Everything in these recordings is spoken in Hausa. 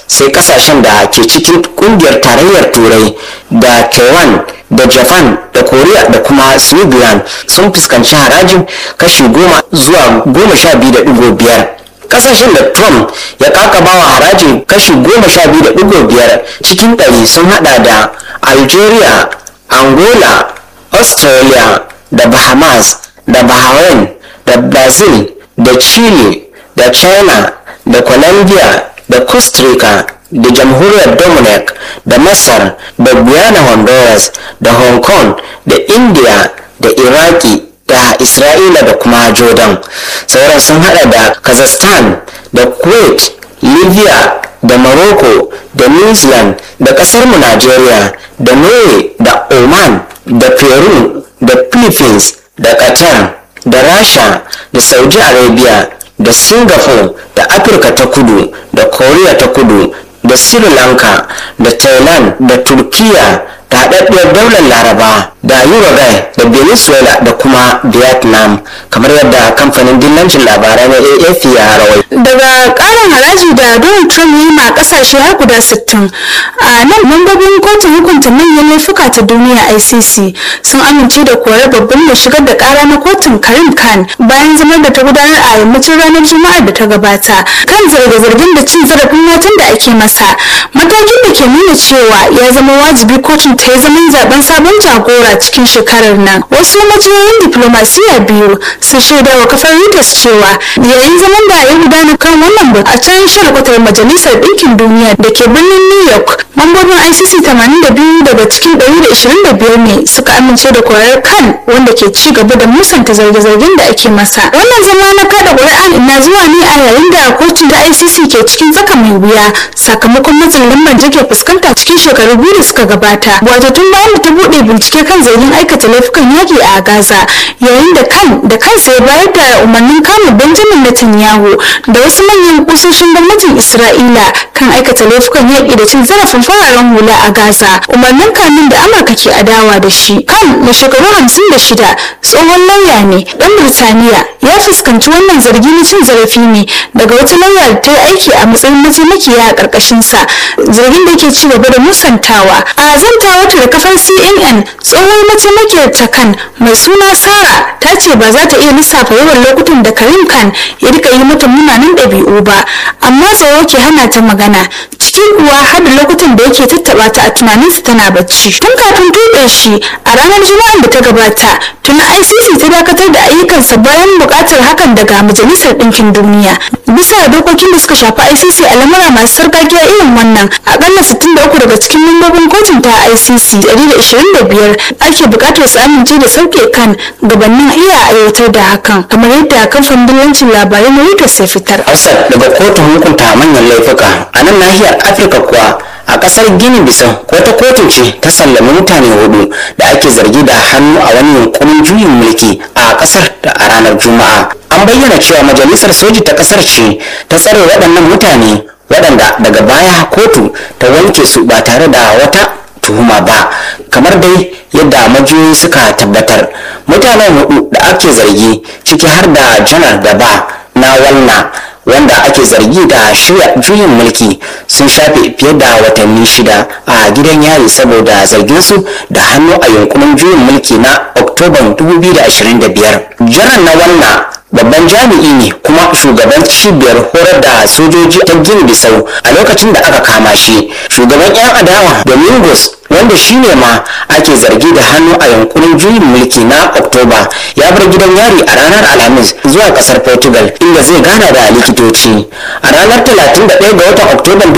sai kasashen da ke cikin kungiyar tarayyar turai da taiwan da japan da korea da kuma switzerland sun fuskanci harajin kashi goma zuwa goma sha biyu da digo biyar kasashen da trump ya kakabawa harajin kashi goma sha biyu da digo biyar cikin ɗari sun hada da algeria angola australia da bahamas da bahrain da brazil da chile da china da colombia da costa rica da jamhuriyar dominic da masar da guyana honduras da hong kong da india da iraki da isra'ila da kuma jordan sauran sun hada da kazakhstan da kuwait libya da morocco da new zealand da kasar mu nigeria da norway da oman da peru da philippines da qatar da rasha da saudi arabia da singapore da afirka ta kudu da korea ta kudu da sri lanka da thailand da turkiya da haɗaɗɗiyar daular laraba da uruguay da venezuela da kuma vietnam kamar yadda kamfanin dillancin labarai na afp ya rawai daga ƙarin haraji da donald trump yi ma ƙasashe har guda 60 a nan mambobin kotun hukunta manyan laifuka ta duniya icc sun amince da korar babban mai shigar da ƙara na kotun karim khan bayan zamar da ta gudanar a yammacin ranar juma'ar da ta gabata kan zarge-zargen da cin zarafin matan da ake masa matakin da ke nuna cewa ya zama wajibi kotun ta yi zaman zaben sabon jagora cikin shekarar nan wasu majiyoyin diplomasiya biyu sun shaida wa kafar reuters cewa yayin zaman da ya gudana kan wannan batu a can shalkwatar majalisar ɗinkin duniya da ke birnin new york mambobin icc 82 daga cikin 125 ne suka amince da korar kan wanda ke ci gaba da musanta zarge-zargen da ake masa wannan zama na kada ƙuri'a na zuwa ne a yayin da kotun ta icc ke cikin tsaka mai wuya sakamakon matsin lambar da ke fuskanta cikin shekaru biyu da suka gabata wato tun bayan da ta buɗe bincike kan zargin aikata laifukan yaƙi a gaza yayin da kan da kansa ya bayar da umarnin kama benjamin netanyahu da wasu manyan kusoshin gwamnatin isra'ila kan aikata laifukan yaƙi da cin zarafin fararen hula a gaza umarnin kamin da amurka ke adawa da shi kan na shekaru hamsin da shida tsohon lauya ne ɗan birtaniya ya fuskanci wannan zargi na cin zarafi ne daga wata lauya da ta yi aiki a matsayin mataimakiya a ƙarƙashinsa zargin da yake ci gaba da musantawa a zantawar ta da kafar cnn tsohon mataimakiyar ta kan mai suna sara ta ce ba za ta iya lissafa yawan lokutan da karim khan ya rika yi mata munanan ɗabi'u ba amma tsoro ke hana ta magana cikin kuwa har da lokutan da yake tattaba ta a tunaninsa tana bacci tun kafin tuɓe shi a ranar juma'ar da ta gabata tun icc ta dakatar da ayyukansa bayan buƙatar hakan daga majalisar ɗinkin duniya bisa dokokin da suka shafi icc a lamura masu sarƙaƙiya irin wannan akalla 63 daga cikin membobin kotun ta icc 125 ake buƙatar su amince da sauke kan gabanin iya aiwatar da hakan kamar yadda kamfanin dillancin labarai na reuters ya fitar Hafsat daga kotun hukunta manyan laifuka a nan nahiyar Afirka kuwa a kasar Gini Bisau wata kotu ce ta sallami mutane hudu da ake zargi da hannu a wani yunkurin juyin mulki a kasar da a ranar Juma'a. An bayyana cewa majalisar soji ta kasar ce ta tsare waɗannan mutane waɗanda daga baya kotu ta wanke su ba tare da wata tuhuma ba kamar dai yadda majiyoyi suka tabbatar mutanen hudu da ake zargi ciki har da janar gaba na walna wanda ake zargi da shirya juyin mulki sun shafe fiye da watanni shida a gidan yari saboda zarginsu da hannu a yunkurin juyin mulki na oktoban 2025 janar na walna babban jami'i ne kuma shugaban cibiyar horar da sojoji ta gini bisau a lokacin da aka kama shi shugaban 'yan adawa domingos wanda shi ne ma ake zargi da hannu a yankunan juyin mulki na oktoba ya bar gidan yari a ranar alhamis zuwa kasar portugal inda zai gana da likitoci a ranar 31 ga watan oktoban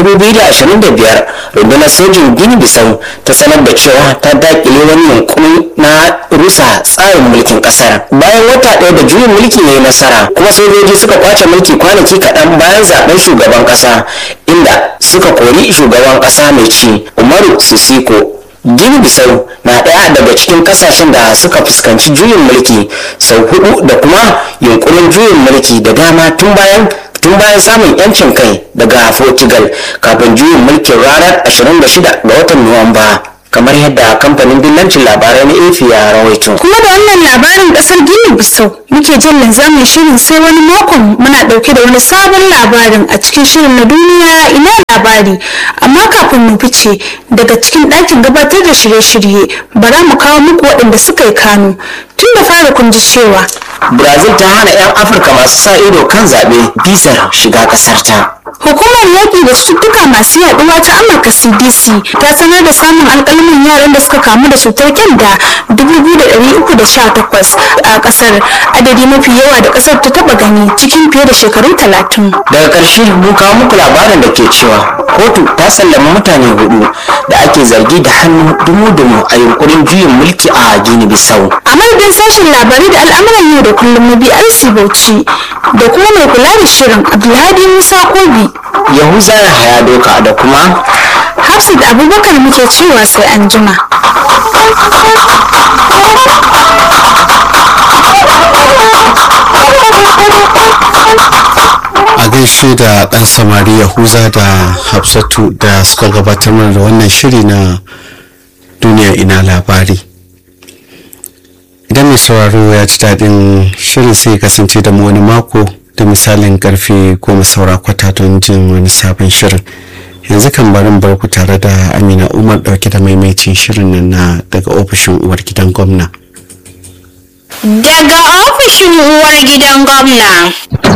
2025 rundunar sojin gini bisau ta sanar da cewa ta dakile wani yunkuri na rusa tsarin mulkin kasar bayan wata ɗaya da juyin mulki ne nasara kuma sojoji suka kwace mulki kwanaki kaɗan bayan zaben shugaban ƙasa inda suka kori shugaban ƙasa mai ci umaru sisiko gini bisau na ɗaya daga cikin kasashen da suka fuskanci juyin mulki sau hudu da kuma yunkurin juyin mulki da dama tun bayan tun bayan samun yancin kai daga portugal kafin juyin mulkin ranar 26 ga watan nuwamba kamar yadda kamfanin dillancin labarai na efi ya rawaito kuma da wannan labarin kasar gini bisau muke jin linzamin shirin sai wani makon muna dauke da wani sabon labarin a cikin shirin na duniya ina labari labari amma kafin mu fice daga cikin ɗakin gabatar da shirye-shirye bara mu kawo muku waɗanda suka yi kano tun da fara kun ji cewa brazil ta hana 'yan afirka masu sa ido kan zaɓe bizar shiga ƙasar ta Hukumar yaƙi da cututtuka masu yaɗuwa ta Amurka CDC ta sanar da samun alƙalmin yaran da suka kamu da cutar kyanda 2,318 a ƙasar adadi mafi yawa da ƙasar ta taɓa gani cikin fiye da shekaru talatin. daga ƙarshe mun kawo muku labarin da ke cewa kotu ta sallama mutane hudu da ake zargi da hannu dumu-dumu a yunkurin juyin mulki a gini bisau A madadin sashen labarai da al'amuran yau da kullum na BRC Bauchi da kuma mai kula da shirin Abdulhadi Musa Kobi yahuza ya haya doka da kuma Hafsat Abubakar muke cewa sai an jima. a gaishe da ɗan samari yahuza da hafsatu da suka gabatar mana da wannan shiri na duniya ina labari idan mai sauraro ya ci daɗin shirin sai kasance da mu wani mako da misalin karfe goma saura kwata don jin wani sabon shirin yanzu kan barin barku tare da amina umar ɗauke da maimaitin shirin nan na daga ofishin uwar gidan gwamna Daga ofishin uwar gidan gwamna.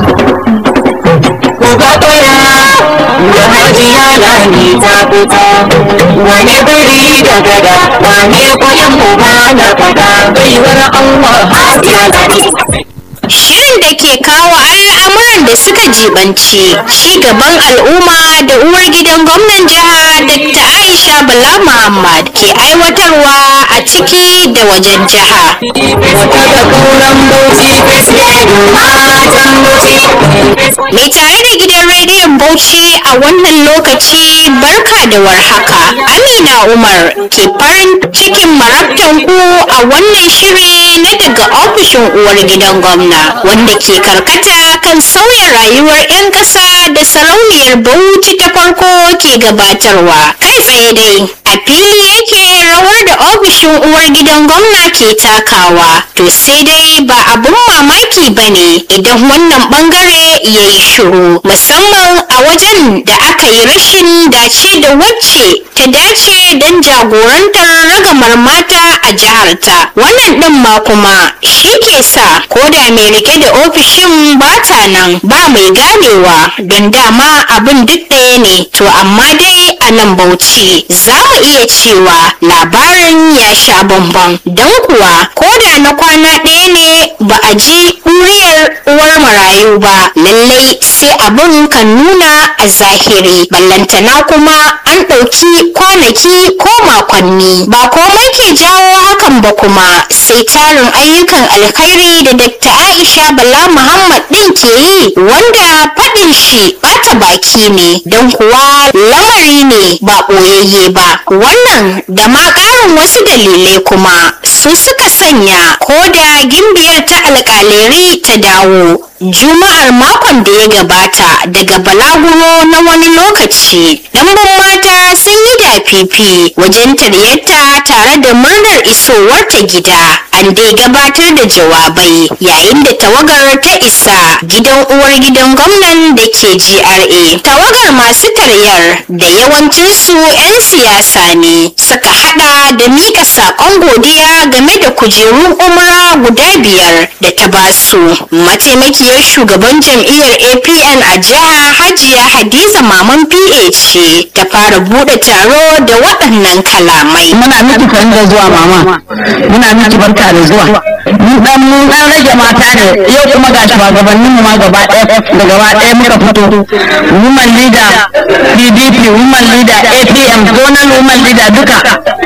da hajiya lami ta fita wani biri da gada wane kuɗin uba na fada baiwar Allah hajiya lami Shirin da ke kawo al'amuran da suka jibanci ci gaban al'umma da uwar gidan gwamnan jiha Dr. Aisha Bala Muhammad ke aiwatarwa a ciki da wajen jiha. wata da kauran bauchi fesle matan bauchi Mai tare da gidan rediyon Bauchi a wannan lokaci barka da warhaka. Amina Umar ke farin cikin marabtan ku a wannan shiri na daga ofishin uwar gidan gwamna wanda ke karkata kan sauya rayuwar 'yan ƙasa da sarauniyar Bauchi ta farko ke gabatarwa. Kai tsaye dai a fili yake rawar da ofishin uwar gidan gwamna ke takawa. To sai dai ba abun mamaki ba ne idan wannan bangare ya yi shiru musamman a wajen da aka yi rashin dace da wacce ta dace don jagorantar ragamar mata a jiharta wannan ɗin ma kuma shi ke sa ko da mai rike da ofishin bata nan ba mai ganewa don dama abin duk ɗaya ne to amma dai a nan bauchi za mu iya cewa labarin ya sha bamban don kuwa ko da na kwana ɗaya ne ba a ji ɗuriyar uwar marayu ba lallai sai abin kan nuna a zahiri ballantana kuma an ɗauki kwanaki ko makonni ba komai ke jawo hakan ba kuma sai tarin ayyukan alkhairi da Dr. Aisha Bala Muhammad ɗin ke yi wanda faɗin shi ɓata baki ne don kuwa lamari ne ba ɓoyayye ba wannan da ma ƙarin wasu dalilai kuma su suka sanya ko da gimbiyar ta alƙaleri ta dawo juma'ar makon da ya gabata daga balaguro na wani lokaci ɗanbin mata sun yi dafifi wajen taryarta tare da murnar isowar ta gida an dai gabatar da jawabai yayin da tawagar ta isa gidan uwar gidan gwamnan da ke GRA tawagar masu taryar da yawancinsu 'yan siyasa ne suka hada da mika saƙon godiya game da kujerun umra guda biyar da ta basu mataimakiyar shugaban jam'iyyar apn a jiha hajiya hadiza maman pa ce ta fara bude taro da waɗannan kalamai muna miki kan da zuwa mama muna miki barka da zuwa mun dan mun dan rage mata ne yau kuma ga shugabannin mu ma gaba ɗaya da gaba ɗaya muka fito woman leader PDP woman leader APM zonal woman leader duka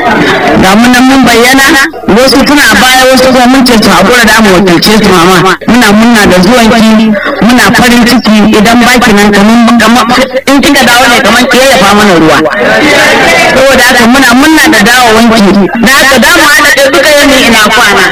ga mun nan mun bayyana wasu suna baya wasu kuma mun ce su hakura da mu wakilce su mama muna muna da zuwan ki muna farin ciki idan baki nan kaman kamar in kika dawo ne kaman ki yayyafa mana ruwa saboda haka muna muna da dawowanki da haka da mu haɗa da duka yanayi ina kwana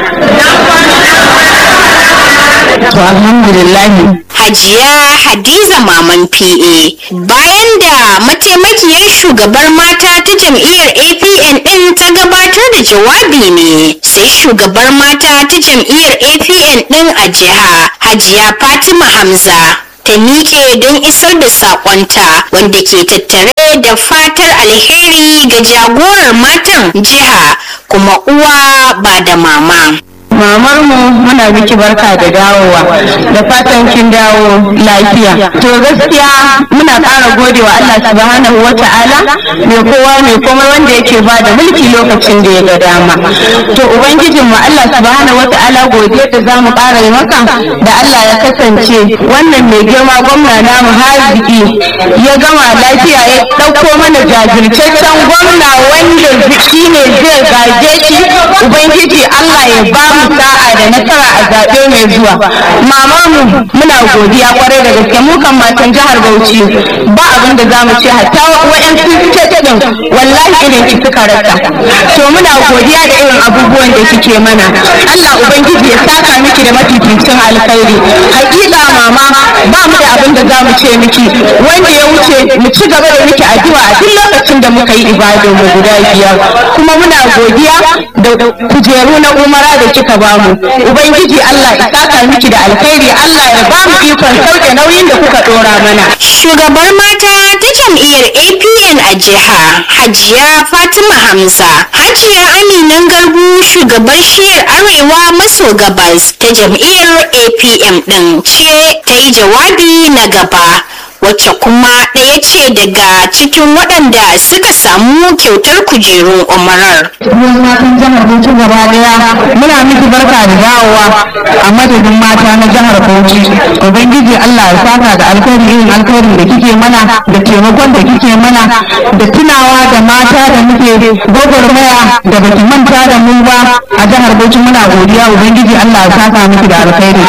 to alhamdulillah Hajiya Hadiza Maman PA bayan da mataimakiyar shugabar mata ta jam'iyyar APN ɗin ta gabatar da jawabi ne sai shugabar mata ta jam'iyyar APN ɗin a jiha Hajiya Fatima Hamza ta miƙe don isar da saƙonta wanda ke tattare da fatar alheri ga jagorar matan jiha kuma uwa ba da mama. mamar mu muna miki barka da dawowa da fatan kin dawo lafiya to gaskiya muna ƙara godewa Allah subhanahu wa ta'ala mai kowa mai komai wanda yake ba da mulki lokacin da ya ga dama to ubangijin mu Allah subhanahu wa ta'ala godiya da zamu ƙara yi maka da Allah ya kasance wannan mai girma gwamna namu haziki ya gama lafiya ya ɗauko mana jajirtaccen gwamna wanda shine zai gaje shi ubangiji Allah ya ba mu sa'a da nasara a zaɓe mai zuwa mamar mu muna godiya kwarai da gaske mu kan matan jihar Bauchi ba abin da zamu ce hatta wa'yansu state din wallahi irin ki suka rasa to muna godiya da irin abubuwan da kike mana Allah ubangiji ya saka miki da mafificin alkhairi hakika mama ba mu da abin da zamu ce miki wanda ya wuce mu ci gaba da miki addu'a a duk lokacin da muka yi ibadar mu guda biyar kuma muna godiya da kujeru na umara da kika bamu ubangiji Allah ya saka miki da alkhairi Allah ya ba mu ikon sauke nauyin da kuka dora mana Shugabar mata ta jam'iyyar APN a jiha Hajiya Fatima Hamza. Hajiya Aminan Garbu shugabar shiyar Arewa maso gabas ta jam'iyyar APM ɗin ce ta yi jawabi na gaba. wacce kuma ɗaya ce daga cikin waɗanda suka samu kyautar kujerun umarar. Mun matan jihar Bauchi gaba daya muna miki barka da dawowa a madadin mata na jihar Bauchi. Ubangiji Allah ya saka da alkhairi irin alkhairin da kike mana da taimakon da kike mana da tunawa da mata da muke gwagwarmaya da baki manta da mu ba a jihar Bauchi muna godiya Ubangiji Allah ya saka miki da alkhairi.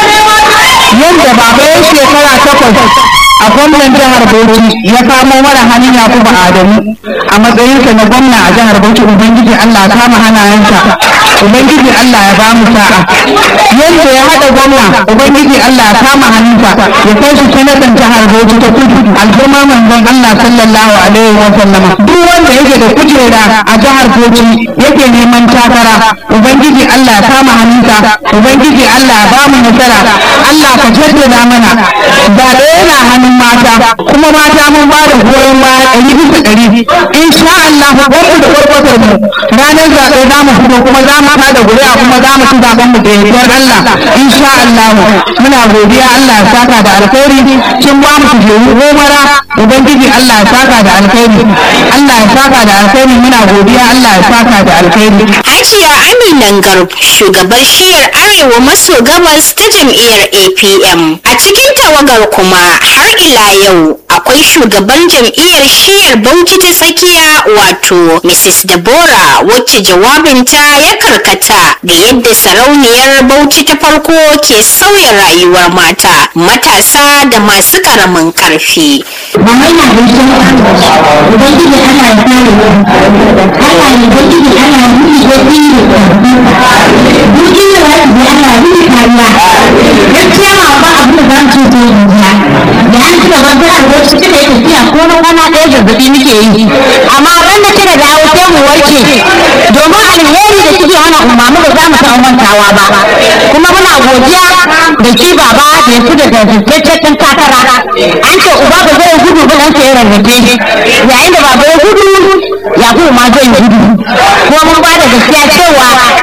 Yadda baba ya shekara takwas a gwamnan jihar Bauchi ya kamo mana hannun Yakubu Adamu a matsayinsa na gwamna a jihar Bauchi Ubangiji Allah ya kama hannayensa Ubangiji Allah ya bamu sa'a yadda ya haɗa gwamna Ubangiji Allah ya kama hannunsa ya kai shi sanatan jihar Bauchi ta kudu al'umma manzon Allah sallallahu alaihi wa sallama duk wanda yake da kujera a jihar Bauchi yake neman takara Ubangiji Allah ya kama hannunsa Ubangiji Allah ya bamu nasara Allah ka jaddada mana ba da yana hannun mata kuma mata mun ba da goyon baya ɗari bisa ɗari insha Allah gwamnati da gwargwatar mu ranar zaɓe za mu fito kuma za mu da guri'a kuma za mu ci zaɓen mu da yardar Allah insha Allah muna godiya Allah ya saka da alkhairi kin ba mu kujeru gomara ubangiji Allah ya saka da alkhairi Allah ya saka da alkhairi muna godiya Allah ya saka da alkhairi Hajiya Aminan Garb shugabar shiyar Arewa maso gabas ta jam'iyyar APM. A cikin tawagar kuma har ila yau akwai shugaban jam'iyyar shiyar Bauchi ta tsakiya wato Mrs. Deborah wacce jawabinta ya karkata da yadda sarauniyar Bauchi ta farko ke sauya rayuwar mata, matasa da masu karamin karfi. Mama yana gaishe ka, Ubangiji Allah ya kare mu. Allah ya Ubangiji Allah ya miki gobi ne. Duk inda za ki je Allah ya miki kariya. Gaskiya ma ba abin da za mu ce ta yi Da an ci gaban ta albarci kika yi tafiya ko na kwana ɗaya zazzaɓi muke yi. Amma ran da kika dawo sai mu warke. Domin alheri da kike hana umarni ba za mu taɓa mantawa ba. Kuma muna godiya da shi baba da ya fi da zazzaɓen takara. An ce uba ba zai gudu ba nan sai rarrafe yayin da baba ya gudu ya kuma ma zai gudu kuma mun ba da gaskiya cewa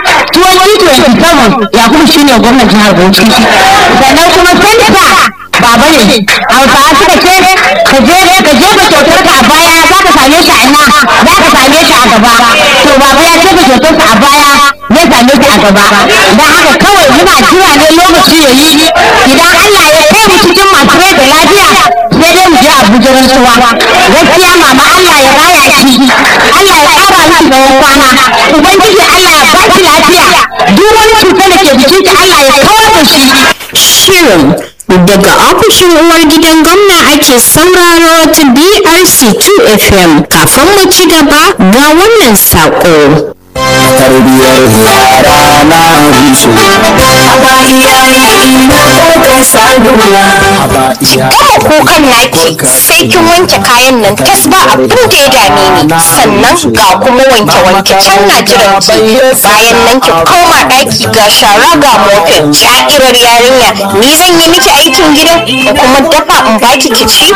2027 ya kuma shine gwamnan jihar Bauchi sannan kuma senta baba ne hausawa suka ce ka je ka je ka kyautar ka a baya za ka same shi a ina za ka same shi a gaba to baba ya ce ka kyautar ka a baya ya same shi a gaba don haka kawai muna jira ne lokaci ya yi idan Allah ya kai mu cikin masu rai da lafiya sai dai mu je Abuja rantsuwa gaskiya mama Allah ya raya shi Allah ya ƙara miki tsawon kwana ubangiji Allah ya ba ki lafiya duk wani cutar da ke jikinki Allah ya kawar da shi Shirin daga ofishin uwar gidan gwamna ake sauraro ta BRC 2 FM kafin mu ci gaba ga wannan saƙo. tarbiyar yara na rushe haba iyaye ina kokar saduwa haba iyaye gama kukan naki sai kin wanke kayan nan tas ba abin da ya dame ni sannan ga kuma wanke wanke can na jiran ki bayan nan ki koma daki ga shara ga mofin ja'irar yarinya ni zan yi miki aikin gidan in kuma dafa in baki ki ci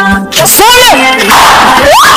sonan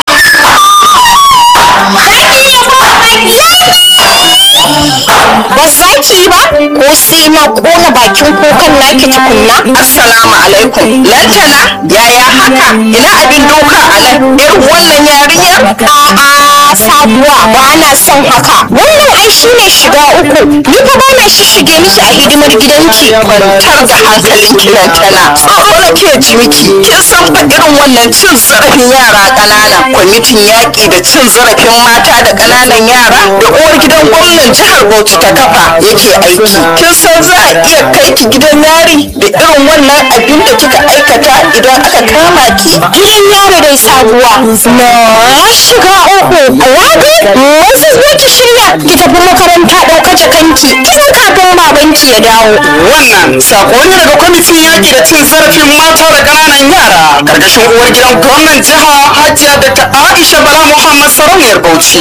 ba za ki yi ba ko sai na kona bakin kukan naki tukunna Assalamu alaikum. Lantana, yaya haka? Ina abin doka a nan? Irin wannan yarinya? A'a sabuwa ba na son haka. Wannan ai shi ne shiga uku. Ni fa ba na shishige miki a hidimar gidanki. Kwantar da hankalin ki Lantana. Tsoro na ke ji miki. Kin san fa irin wannan cin zarafin yara ƙanana. Kwamitin yaƙi da cin zarafin mata da ƙananan yara da uwar gidan gwamnan jihar Bauchi ta kafa yake aiki. Kin san za a iya kai ki gidan yari da irin wannan abin da kika aikata idan aka kama ki. Gidan yaro dai sabuwa. Na shiga uku. Rabi, wasu zo ki shirya ki tafi makaranta ɗauka jakanki tun kafin babanki ya dawo. wannan sako ne daga kwamitin yaƙi da cin zarafin mata da ƙananan yara ƙarƙashin uwar gidan gwamnan jiha hajiya da ta aisha bala muhammad sarauniyar bauchi